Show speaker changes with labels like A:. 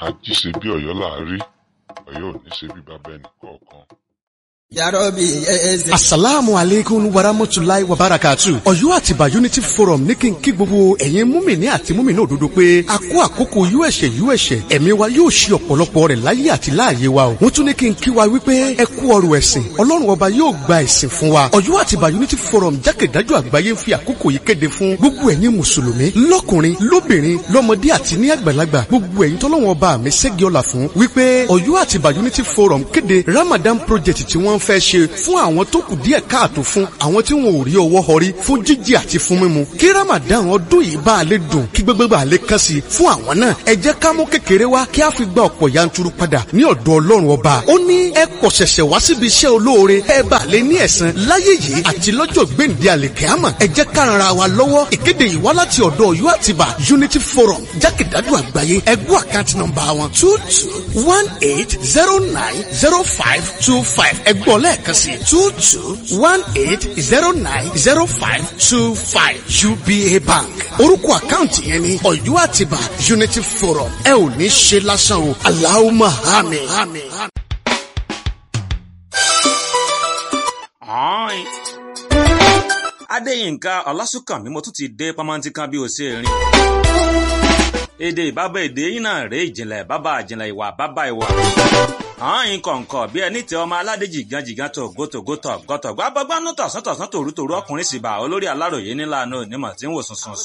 A: ají ṣe bí ọ̀yọ́ là á rí ọ̀yọ́ ò ní ṣe bí bàbá ẹnì kọ̀ọ̀kan.
B: yarobi eze.
C: asalaamu aleykum waramotulayi wabarakatu. ọ̀yọ́ àtìbà unity forum ní kí n kí gbogbo ẹ̀yin múmìnì àti múmìnì òdodo pé a kó àkókò uẹ̀ṣẹ̀ uẹ̀ṣẹ̀ ẹ̀mí wa yóò ṣe ọ̀pọ̀lọpọ̀ rẹ̀ láyé àti láàyè wa o. wọ́n tún ní kí n kí wa wípé ẹ kú ọrọ̀ ẹ̀sìn ọlọ́run ọba yóò gba ẹ̀sìn fún wa. ọ̀yọ́ àtìbà unity forum jákèjádò àgbáyé ń fi àkókò yìí kéde fún gbogbo ẹ̀yin mùsùlùmí lọ́kùnrin lóbìnrin lọ́mọdé àti ní àgbàlagbà gbogbo ẹ̀yin tọ́lọ́run ọba mi ṣẹ́gi ọ̀la fún wípé ọ̀yọ́ àtìbà unity forum kéde ramadan project tí wọ́n fẹ́ ṣe fún àwọn tó kù díẹ̀ káàtó fún àwọn tí wọn ò rí ọwọ́ họrí fún jíjẹ àti fún mímu kí ramadan ọdún yìí bá a lè dùn kí gbogbo bá a lè kàn sí fún àwọn náà ẹ jẹ́ ká mú kékeré wá kí a fi gba ọ̀pọ̀ yanturu padà ní ọ̀dọ̀ ọlọ́run ọba ó ní ẹ kọ̀ ṣẹ̀ṣẹ̀ wá síbi iṣẹ́ olóore ẹ bá a lè ní ẹ̀san láyé yìí àti lọ́jọ́ gbèǹde àlèkẹ́àmọ̀ ẹ jẹ́ ká ran ara wa lọ́wọ́ ìkéde yìí wá láti ọ̀dọ̀ ọ̀yọ́ àtibá unity forum jákèjádò àgbáyé ẹgbẹ́ àkáǹtì nọ́mbà wọn two two one eight zero nine zero five two five ẹgbọ́n lẹ́ẹ̀kan sí two two one eight zero nine zero five two five uba bank orúkọ àkáǹtì yẹn ni ọ̀yọ́ àtibá unity forum ẹ ò ní ṣe lásán o aláwọ̀ àmín.
D: Ọ̀ọ́ìn. Adéyínká Ọlásùnkànmí mo tún ti dé pamọ́ntí kan bí o ṣe rìn. Èdè ìbábá èdè yín náà rèé ìjìnlẹ̀ bábà ìjìnlẹ̀ ìwà bábà ìwà. Ọ̀ọ́ìn kọ̀ǹkọ̀ bí ẹni tẹ ọmọ aládé jìgàn jìgàn tó gótógó tọ̀ gọ́tọ̀ gbábọ́gbánú tọ̀sán tọ̀sán tòrútòrú ọkùnrin sì bá olórí aláròyé nílànà onímọ̀ tí ń wò sùnsùn